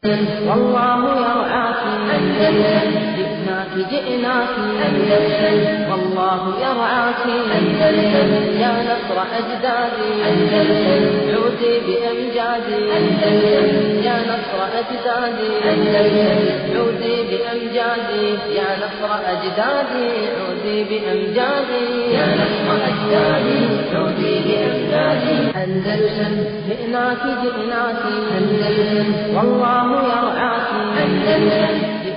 والله يرعاك أندلس جئناك جئناك أندلس والله يرعاك أندلس يا نصر أجدادي أندلس عودي بأمجادي أندلس يا نصر أجدادي أندلس عودي بأمجادي يا نصر أجدادي عودي بأمجادي يا نصر أجدادي عودي بأمجادي أندلس جئناك جئناك أندلس والله يرعاك أندلس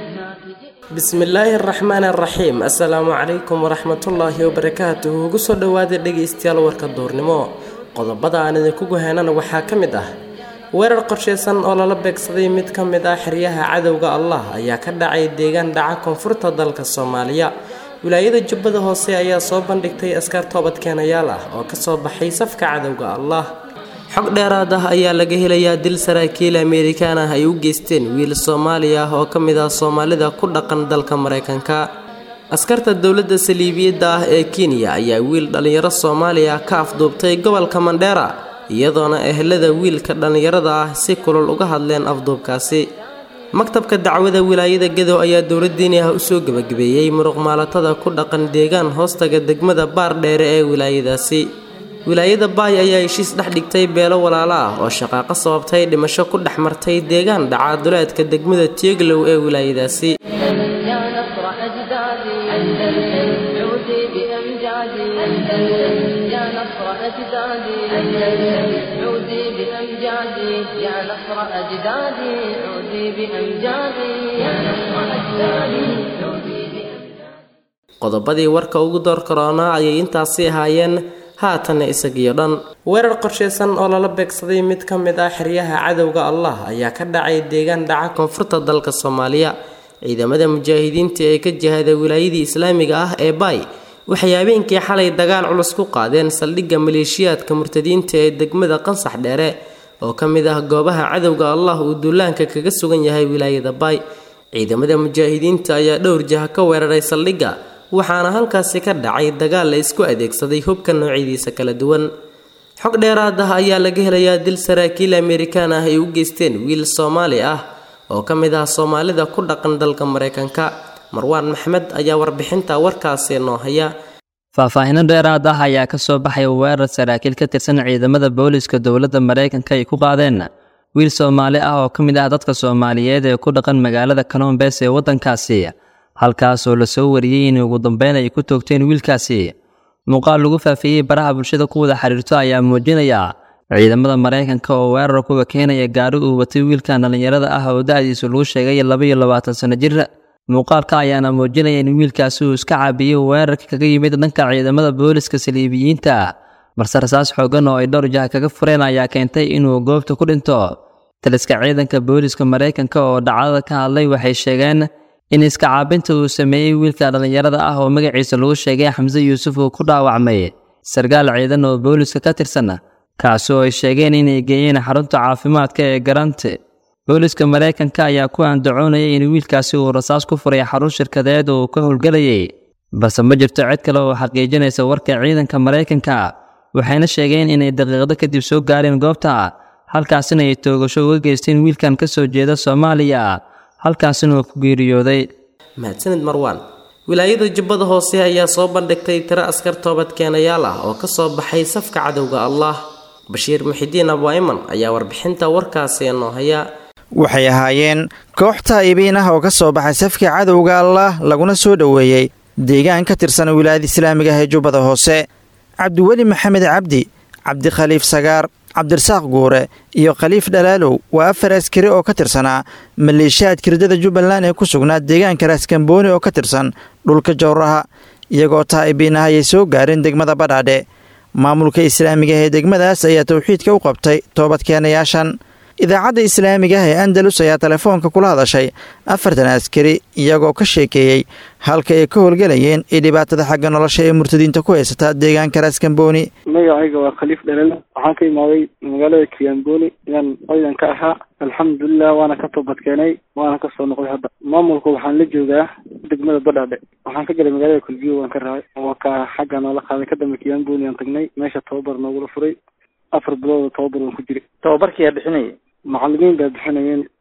bismillaahi araxmaan araxiim assalaamu calaykum waraxmatullaahi wabarakaatuhu ugu soo dhowaada dhegaystayaal warka duurnimo qodobada aan idinku guhaynana waxaa ka mid ah weerar qorshaysan oo lala beegsaday mid ka mid ah xeryaha cadowga allah ayaa ka dhacay deegaan dhaca koonfurta dalka soomaaliya wilaayada jubbada hoose ayaa soo bandhigtay askar toobadkeenayaal ah oo kasoo baxay safka cadowga allah xog dheeraad ah ayaa laga helayaa dil saraakiil amerikaan ah ay u geysteen wiil soomaali ah oo ka mid ah soomaalida ku dhaqan dalka maraykanka askarta dowladda saliibiyadda ah ee kenya ayaa wiil dhallinyaro soomaaliya ka afduubtay gobolka mandheera iyadoona ehelada wiilka dhallinyarada ah si kulul uga hadleen afduubkaasi maktabka dacwada wilaayada gadow ayaa dowladdiini ah usoo gebagabeeyey muruqmaalatada ku dhaqan deegaan hoostaga degmada baar dheere ee wilaayadaasi wilaayada baay ayaa heshiis dhex dhigtay beelo walaalo ah oo shaqaaqo sababtay dhimasho ku dhex martay deegaan dhaca duleedka degmada tieglow ee wilaayadaasi يا نصر أجدادي أندلس عودي بأمجادي أندلس يا نصر أجدادي أندلس عودي بأمجادي يا نصر أجدادي عودي بأمجادي يا نصر أجدادي عودي qodobadii warka ugu door karoonaa ayay intaasi ahaayeen haatanna isagiyo dhan weerar qorshaysan oo lala beegsaday mid ka mid ah xeryaha cadowga allah ayaa ka dhacay deegaan dhaca koonfurta dalka soomaaliya ciidamada mujaahidiinta ee ka jihada wilaayadii islaamiga ah ee baay waxay habeenkii xalay dagaal culus ku qaadeen saldhigga maleeshiyaadka murtadiinta ee degmada qansax dheere oo ka mid ah goobaha cadowga allah uu duulaanka kaga sugan yahay wilaayada baay ciidamada mujaahidiinta ayaa dhowr jaha ka weeraray saldhigga waxaana halkaasi ka dhacay dagaal la isku adeegsaday hubka noocyadiisa kala duwan xog dheeraad ah ayaa laga helayaa dil saraakiil amerikaan ah ay u geysteen wiil soomaali ah oo ka mid ah soomaalida ku dhaqan dalka maraykanka marwaan maxmed ayaa warbixinta warkaasi noo haya faahfaahino dheeraad ah ayaa ka soo baxay weerar saraakiil ka tirsan ciidamada booliska dowladda maraykanka ay ku qaadeen wiil soomaali ah oo ka mid ah dadka soomaaliyeed ee ku dhaqan magaalada kalombees ee waddankaasi halkaasoo lasoo wariyey in ugu dambeyn ay ku toogteen wiilkaasi muuqaal lagu faafiyey baraha bulshada ku wada xiriirto ayaa muujinaya ciidamada maraykanka oo weerar kuwa keenaya gaari uu watay wiilkan dhallinyarada ah oo da-diisu lagu sheegay labaiyo labaatan sano jir muuqaalka ayaana muujinaya in wiilkaasi uu iska caabiyey weerarka kaga yimid dhanka ciidamada booliska saliibiyiinta balse rasaas xoogan oo ay dhowr jaha kaga fureen ayaa keentay inuu goobta ku dhinto taliska ciidanka booliska maraykanka oo dhacdada ka hadlay waxay sheegeen in iska caabinta uu sameeyey wiilka dhallinyarada ah oo magaciisa lagu sheegay xamse yuusuf uu ku dhaawacmay sarkaal ciidan oo booliska ka tirsan kaasi oo ay sheegeen inay geeyeen xarunta caafimaadka ee garante booliska maraykanka ayaa ku andacoonayay in wiilkaasi uu rasaas ku furay xarun shirkadeed oo uu ka howlgelayay balse ma jirto cid kale oo xaqiijinaysa warka ciidanka maraykanka waxayna sheegeen inay daqiiqdo kadib soo gaareen goobta halkaasina ay toogasho uga geysteen wiilkan ka soo jeeda soomaaliya halkaasina uu ku geeriyooday mahadsanid marwaan wilaayada jubbada hoose ayaa soo bandhigtay tiro askar toobadkeenayaal ah oo kasoo baxay safka cadowga allah bashiir muxidiin abwaiman ayaa warbixinta warkaasi noo haya waxay ahaayeen koox taa'ibiin ah oo ka soo baxay safka cadowga allah laguna soo dhoweeyey deegaan ka tirsan wilaayada islaamiga ah ee jubbada hoose cabdiweli maxamed cabdi cabdikhaliif sagaar cabdirasaaq guure iyo khaliif dhalaalow waa afar askari oo ka tirsanaa maleeshiyaadka ridada jubbaland ee ku sugnaa deegaanka raaskambooni oo ka tirsan dhulka jowraha iyagoo taa'ibiin ah ayay soo gaareen degmada badhaadhe maamulka islaamiga ah ee degmadaas ayaa tawxiidka u qabtay toobadkeenayaashan idaacadda islaamiga ah ee andalus ayaa telefoonka kula hadashay afartan askari iyagoo ka sheekeeyey halka ay ka howlgelayeen ee dhibaatada xagga nolosha ee murtadiinta ku haysata deegaanka raaskambooni magacayga waa khaliif dhalal waxaan ka imaaday magaalada kiamboni ayaan ciidan ka ahaa alxamdulilah waana ka toobadkeenay waana kasoo noqday hadda maamulka waxaan la joogaa degmada badhaadhe waxaan ka galay magaalada kulbiyo waan ka raacay waa ka xagga noola qaaday kadamba kiamboni aan tagnay meesha tababar noogula furay afar bilooda tababar waan ku jiray tababarkiyaa bixinaya macalimiin baa bixinayeen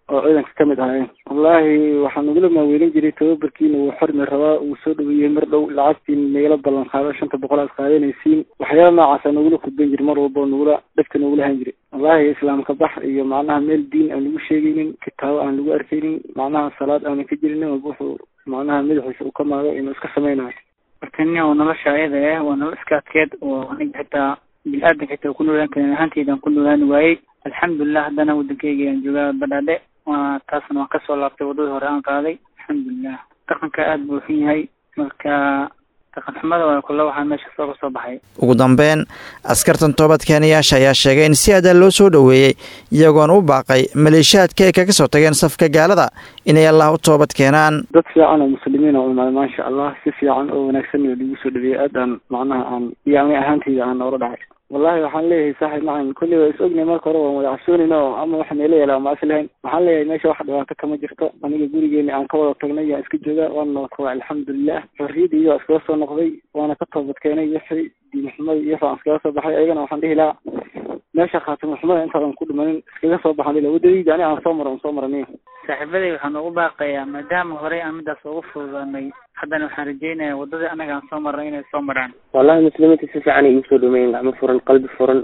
oo ciidanka kamid ahaayeen wallaahi waxaan ugula maaweelin jiray tababarkiina wuu xormi rabaa wuu soo dhaweeyey mar dhow lacagtiin nagala ballan qaado shanta boqol aad qaadanaysiin waxyaala noocaasa nagula khudban jiri mar walba nagula dhegta nagula han jiray wallaahi islaamka bax iyo macnaha meel diin aan lagu sheegaynin kitaabo aan lagu arkaynin macnaha salaad aanan ka jirin walba wuxuu macnaha madaxiisa uu ka maago inuu iska samaynayo marka nin oo nolosha ayada eh waa nolol iska adkeed oo aniga xitaa bil-aadan xitaa ku noolaan karin ahaanteydan ku noolaan waayey alxamdulilah haddana waddankeyga aan joogaa badhaadhe waa taasna waan kasoo laabtay waddadii hore aan qaaday alxamdulilah dhaqanka aada buu xun yahay marka dhaqan xumada waa kule waxaa meesha soo kasoo baxay ugu dambeyn askartan toobadkeenayaasha ayaa sheegay in si adaa loo soo dhoweeyey iyagoona u baaqay maleeshiyaadka ay kaga soo tageen safka gaalada inay allah u toobad keenaan dad fiican oo muslimiin oo imaada maasha allah si fiican oo wanaagsan oo lagu soo dhaweeyey aad aan macnaha aan iyo ani ahaantayda aan noola dhacay wallahi waxaan leeyahay saaxib macan kulli waa is ognay marka hore waan wada cabsoonayna oo ama waxa neela yeelaa ma aslahayn waxaan leeyahay meesha wax dhibaato kama jirto aniga gurigeeni aan ka wada tagnay yaan iska jooga waana nabadkaba alxamdulilah xorriyadii waa iskaga soo noqday waana ka toobad keenay wixii diin xumada iyo waxaan iskaga soo baxay ayagana waxaan dhihi lahaa meesha khaatimo xumada intaadan ku dhimanin iskaga soo baxan ila wadadayda ani aan soo maro aan soo maraniyo saaxiibaday waxaan ugu baaqayaa maadaama horey aan midaas ugu fududaanay haddana waxaan rajeynayaa waddadii annaga aan soo marnay inay soo maraan wallahi muslimiinta si fiican ay igu soo dhaweeyeen gacmo furan qalbi furan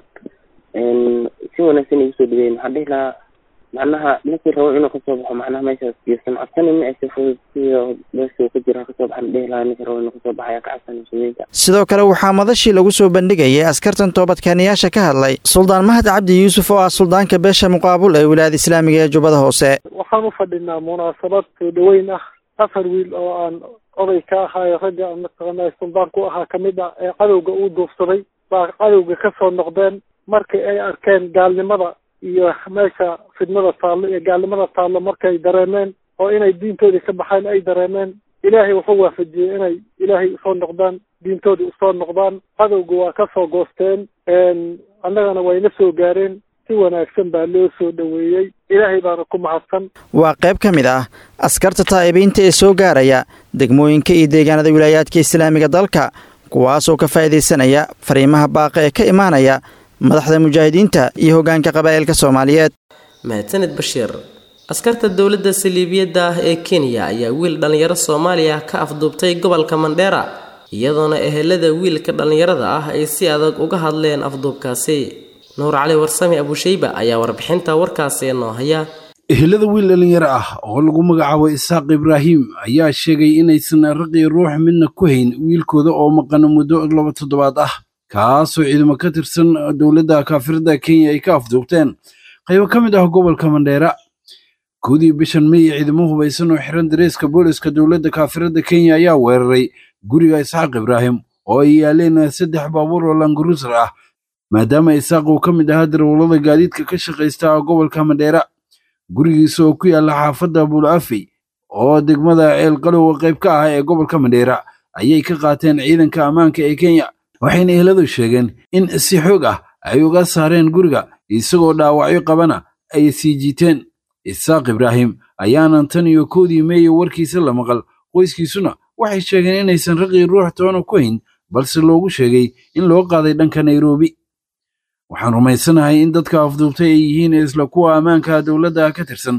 si wanaagsan ay igu soo dhaweeyeen waxaan dhihi lahaa macnaha ninkii rabo inuu kasoo baxo macnaha meeshaas iyosan cabsanin aysa fudud siyo meesha uu ka jira kasoo baxan dhihi lahaa ninkii rabo inuu kasoo baxaya ka cabsan muslimiinta sidoo kale waxaa madashii lagu soo bandhigayay askartan toobadkeenayaasha ka hadlay suldaan mahad cabdi yuusuf oo ah suldaanka beesha muqaabul ee wilaayada islaamiga ee jubbada hoose waxaan u fadhinaa munaasabad soo dhaweyn ah afar wiil oo aan oday ka ahaayo ragga aan mataqaanaa suldaan ku ahaa kamid ah ee cadowga uu duufsaday baa cadowga ka soo noqdeen markii ay arkeen gaalnimada iyo meesha fidnada taallo iyo gaalnimada taallo markay dareemeen oo inay diintoodii ka baxeen ay dareemeen ilaahay wuxuu waafajiyey inay ilaahay usoo noqdaan diintoodii usoo noqdaan cadowga waa ka soo goosteen annagana wayna soo gaareen si wanaagsan baa loo soo dhoweeyey ilaahay baana ku mahadsan waa qayb ka mid ah askarta taa'ibiinta ee soo gaaraya degmooyinka iyo deegaanada wilaayaadka islaamiga dalka kuwaasoo ka faa'iidaysanaya fariimaha baaqa ee ka imaanaya madaxda mujaahidiinta iyo hoggaanka qabaa'ilka soomaaliyeed mahadsaned bashiir askarta dowladda saliibiyadda ah ee kenya ayaa wiil dhallinyaro soomaaliya ka afduubtay gobolka mandheera iyadoona ehelada wiilka dhallinyarada ah ay si adag uga hadleen afduubkaasi nuur cali warsame abushayba ayaa warbixinta warkaasi noo haya ehelada wiil dhallinyaro ah oo lagu magacaabo isaaq ibraahim ayaa sheegay inaysan raqii ruux midna ku hayn wiilkooda oo maqan muddo laba toddobaad ah kaasoo ciidamo ka tirsan dowladda kaafirada kenya ay ka afduubteen qaybo ka mid ah gobolka mandheera koodii bishan may ciidamo hubaysan oo xiran dareeska booliska dowladda kaafirada kenya ayaa weeraray guriga isxaaq ibraahim oo ay yaaleen saddex baabuur oo langaruusar ah maadaama isaaq uu ka mid ahaa darwallada gaadiidka ka shaqaysta gobolka mandheera gurigiisa oo ku yaalla xaafadda buulafey oo degmada ceelqalow qayb ka ah ee gobolka mandheera ayay ka qaateen ciidanka ammaanka ee kenya waxayna eheladu sheegeen in si xoog ah ay uga saareen guriga isagoo dhaawacyo qabana ay sii jiiteen isaaq ibraahim ayaanan tan iyo koodii meeye warkiisa la maqal qoyskiisuna waxay sheegeen inaysan raqii ruux toona ku hayn balse loogu sheegay in loo qaaday dhanka nairobi waxaan rumaysanahay in dadka afduubtay ay yihiin isla kuwa ammaanka dowladda ka tirsan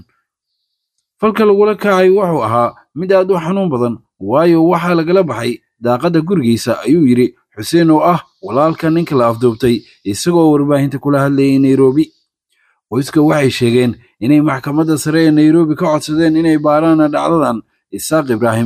falka lagula kacay wuxuu ahaa mid aad u xanuun badan waayo waxaa lagala baxay daaqadda gurigiisa ayuu yidhi xuseen oo ah walaalka ninka la afduubtay isagoo warbaahinta kula hadlayay nairobi qoyska waxay sheegeen inay maxkamadda sare ee nairobi ka codsadeen inay baaraan dhacdadan isaaq ibraahim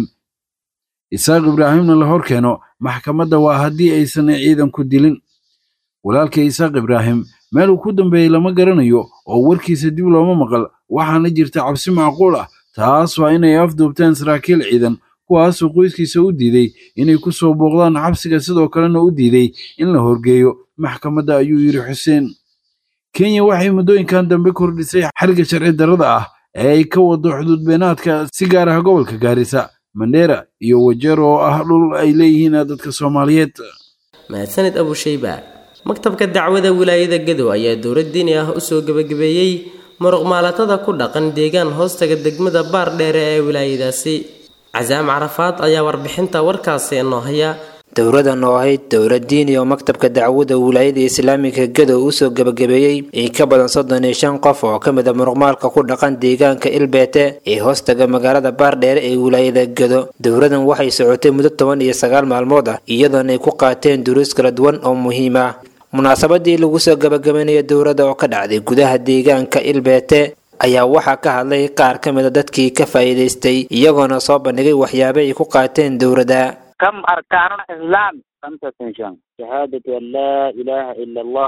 isaaq ibraahimna la hor keeno maxkamadda waa haddii aysan ciidanku dilin walaalka isaaq ibraahim meel uu ku dambeeyey lama garanayo oo warkiisa dib looma maqal waxaana jirta cabsi macquul ah taas waa inay afduubteen saraakiil ciidan kuwaasoo qoyskiisa u diiday inay ku soo booqdaan xabsiga sidoo kalena u diiday in la horgeeyo maxkamadda ayuu yidhi xuseen kenya waxay muddooyinkan dambe kordhisay xariga sharci darrada ah ee ay ka wado xuduud beenaadka si gaar ah gobolka gaarisa mandheera iyo wajeer oo ah dhul ay leeyihiin dadka soomaaliyeed mahadsaned abushayba maktabka dacwada wilaayada gadow ayaa dowlad diini ah usoo gebagabeeyey muruq maalatada ku dhaqan deegaan hoostaga degmada baar dheere ee wilaayadaasi casaam carafaad ayaa warbixinta warkaasi noo haya dowladan oo ahayd dowlad diini oo maktabka dacwada wilaayada islaamiga gedo usoo gebagabeeyey in ka badan soddon iyo shan qof oo ka mid a muruqmaalka ku dhaqan deegaanka ilbeete ee hoostaga magaalada baardheere ee wilaayada gedo dowladan waxay socotay muddo toban iyo sagaal maalmood ah iyadoona ay ku qaateen duruus kala duwan oo muhiim ah munaasabadii lagu soo gebagabeynaya dowladda oo ka dhacday gudaha deegaanka ilbeete ayaa waxaa ka hadlay qaar ka mid a dadkii ka faa'iidaystay iyagoona soo bandhigay waxyaaba ay ku qaateen dowladda كم أركان الإسلام خمسة شان شهادة أن لا إله إلا الله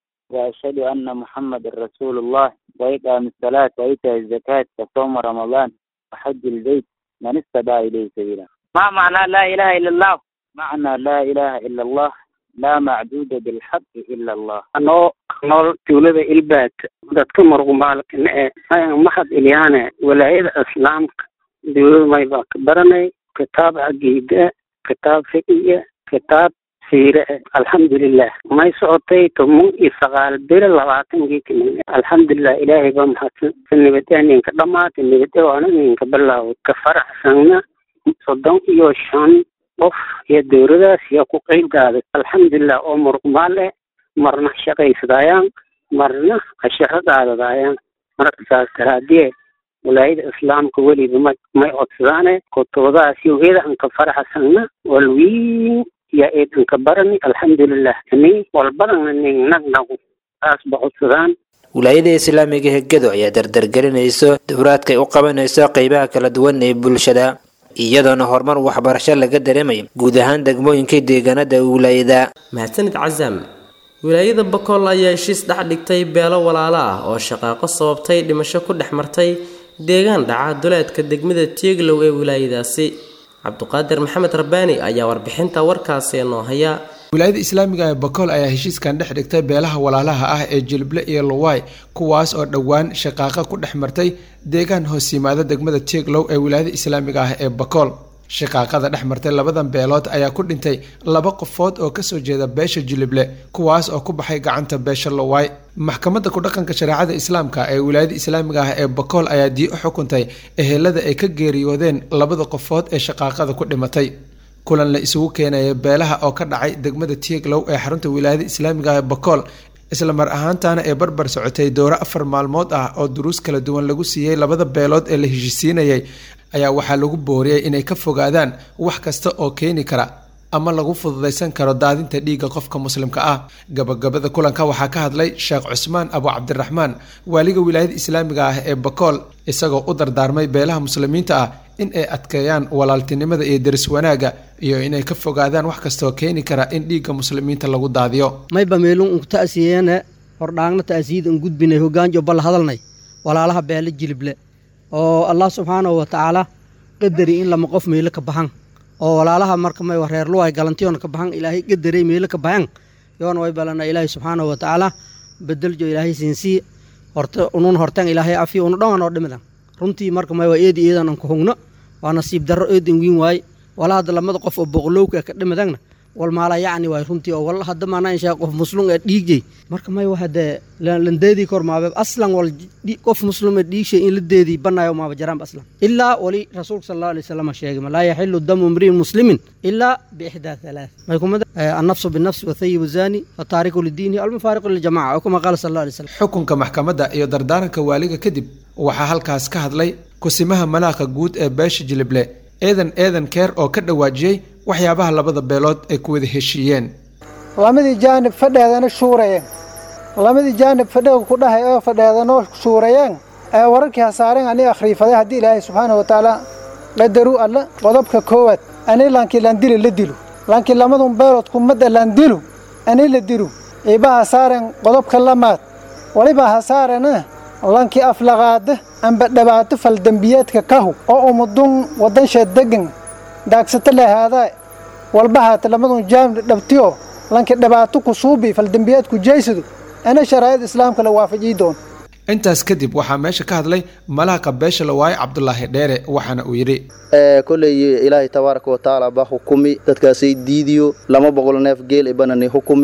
وأشهد أن محمد رسول الله وإقام الصلاة وإيتاء الزكاة وصوم رمضان وحج البيت من استطاع إليه سبيلا ما معنى لا إله إلا الله معنى لا إله إلا الله لا معبود بالحق إلا الله anoo nool tuulada ilbaad dadka muruqmaalkana ee mahad ilyaane walaayada islaamka dowlad maybaa ka baranay kitaab caqiide kitaab fiqiya kitaab siire alxamdulilah may socotay toban iyo sagaal bere labaatankii kamin alxamdulilah ilaahay baa mahadsan ka nibadee ninka dhamaatay nibadee waana ninka bilaaway ka faraxsanna soddon iyo shan qof iyo dowladaas yaa ku qeyb qaaday alxamdulilah oo muruqmaal eh marna shaqaysadaayaan marna asharo qaadadaayaan marka saas daraadee walaayada islaamka weliba ma may codsadaane kutubadaas yogeeda an ka faraxsanna walwiin yaa eedan ka barani alxamdulilah ni walbadana nin nagnagu saas ba codsadaan wilaayada islaamiga hegado ayaa dardargelinayso dowlaadka ay u qabanayso qeybaha kala duwan ee bulshada iyadoona horumar waxbarasho laga dareemayo guud ahaan degmooyinka deegaanada wilaayada mahadsanid casaam wilaayada bakool ayaa heshiis dhex dhigtay beelo walaalo ah oo shaqaaqo sababtay dhimasho ku dhex martay deegaan dhaca duleedka degmada tieglow ee wilaayadaasi cabduqaadir maxamed rabbaani ayaa warbixinta warkaasi noo haya wilaayada islaamiga ee bakool ayaa heshiiskan dhex dhigtay beelaha walaalaha ah ee jilble iyo luwaay kuwaas oo dhowaan shaqaaqa ku dhex martay deegaan hoos yimaada degmada tieglow ee wilaayada islaamiga ah ee bakool shaqaaqada dhex martay labadan beelood ayaa ku dhintay laba qofood oo kasoo jeeda beesha jilible kuwaas oo ku baxay gacanta beesha luwaay maxkamadda ku-dhaqanka shareecada islaamka ee wilaayada islaamiga ah ee bakool ayaa dii u xukuntay ehelada ay ka geeriyoodeen labada qofood ee shaqaaqada ku dhimatay kulan la isugu keenaya beelaha oo ka dhacay degmada tieglow ee xarunta wilaayada islaamiga ah ee bakool isla mar ahaantaana ee barbar socotay dowro afar maalmood ah oo duruus kala duwan lagu siiyey labada beelood ee la heshisiinayay ayaa waxaa lagu booriyey inay ka fogaadaan wax kasta oo keeni kara ama lagu fududaysan karo daadinta dhiigga qofka muslimka ah gabagabada kulanka waxaa ka hadlay sheekh cusmaan abu cabdiraxmaan waaliga wilaayada islaamiga ah ee bakool isagoo u dardaarmay beelaha muslimiinta ah in ay adkeeyaan walaaltinimada iyo deris wanaagga iyo inay ka fogaadaan wax kastaoo keeni kara in dhiigga muslimiinta lagu daadiyo mayba meelun un ta'siyeene hordhaangna ta'siyid un gudbinay hogaanjo balla hadalnay walaalaha beele jilible oo allah subxaanahu wa tacaala qadari in lama qof meelo ka baxan oo walaalaha marka may reer luway galantiyoona ka baxan ilaahay qadarey meelo ka baxan yoona way balana ilaahay subxaanahu wa tacaala bedeljo ilaahay siinsii horta unun hortan ilaahay afiyo unu dhan oo dhimidan runtii marka may waa eedi eedan an ku hugno waa nasiib darro eedin wiin waaye wala hadda lamada qof oo boqolowka ka dhimadagna wal maala yacni waay runtii oo wal hadda maana inshaa qof muslum ee dhiigjay marka may waa hadee landeedii kor maabe aslan wal qof muslim ee dhiigshay in la deedii banaayo maaba jaraanba aslan ilaa wali rasuulka sal allahu alay wasalam sheegay laa yaxilu damu imriin muslimin ilaa biixdaa halaath may kumada annafsu binafsi wathayibu zani wataariku lidiinihi almufaariqu liljamaca oo kuma qaala sal allahu alay wasalam xukunka maxkamadda iyo dardaaranka waaliga kadib waxaa halkaas ka hadlay kusimaha malaaqa guud ee beesha jilible eedan eedan keer oo ka dhawaajiyey waxyaabaha labada beelood ay ku wada heshiiyeen lamadii jaanib fadheedana shuurayeen lamadii jaanib fadheega ku dhahay oo fadheedanoo shuurayeen ee wararkii hasaareen ani akhriifaday haddii ilaahay subxaana wa tacaala qadaruu alla qodobka koowaad ani laankii landili la dilu laankii lamadun beelood kumadda landilu ani la dilu iiba hasaareen qodobka lamaad waliba hasaarena lankii aflaqaada amba dhibaato faldembiyeedka kahu oo umudun waddansheed degan daagsata lahaadaa walba haata lamadun jaamni dhabtiyo lanki dhibaato ku suubi faldembiyeedku jeysadu ana sharaa'id islaamka la waafajii doon intaas kadib waxaa meesha ka hadlay malaaqa beesha lawaaye cabdulaahi dheere waxaana uu yidhi koley ilaahay tabaaraka wa tacaala baa hukumi dadkaasay diidiyo lama boqol neef geel ibanani hukumi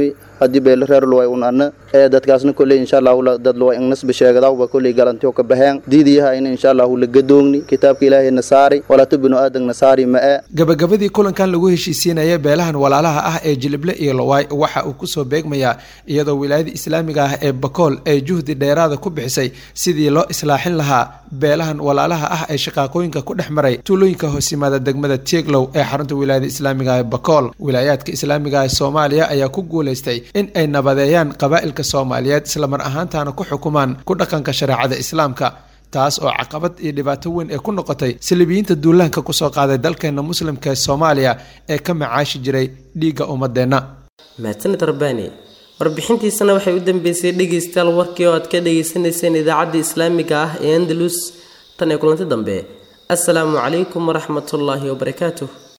haddii beelo reer luway un ana ee dadkaasna kolley insha allahu dad luway ingnasba sheegadawba kolley galantiyo ka baxeen diidiyaha in insha allahu la gadoogni kitaabka ilaahay nasaari walaatu binu aadan nasaari ma-e gabagabadii kulankan lagu heshiisiinaya beelahan walaalaha ah ee jilible iyo lowaay waxa uu kusoo beegmayaa iyadoo wilaayada islaamiga ah ee bakool ay juhdi dheeraada ku bixisay sidii loo islaaxin lahaa beelahan walaalaha ah ee shaqaaqooyinka ku dhex maray tuulooyinka hoos yimaada degmada tieglow ee xarunta wilaayada islaamiga ee bakool wilaayaadka islaamiga ee soomaaliya ayaa ku guulaystay in ay nabadeeyaan qabaa'ilka soomaaliyeed islamar ahaantaana ku xukumaan ku dhaqanka shareecada islaamka taas oo caqabad iyo dhibaato weyn ee ku noqotay salibiyiinta duulaanka kusoo qaaday dalkeena muslimka ee soomaaliya ee ka macaashi jiray dhiigga ummadeenna mahadsanid rabbaani warbixintiisana waxay u dambeysay dhegaystayaal warkii oo aad ka dhagaysanayseen idaacadda islaamiga ah ee andalus tan ee kulanti dambe assalaamu calaykum waraxmatullaahi wabarakaatuh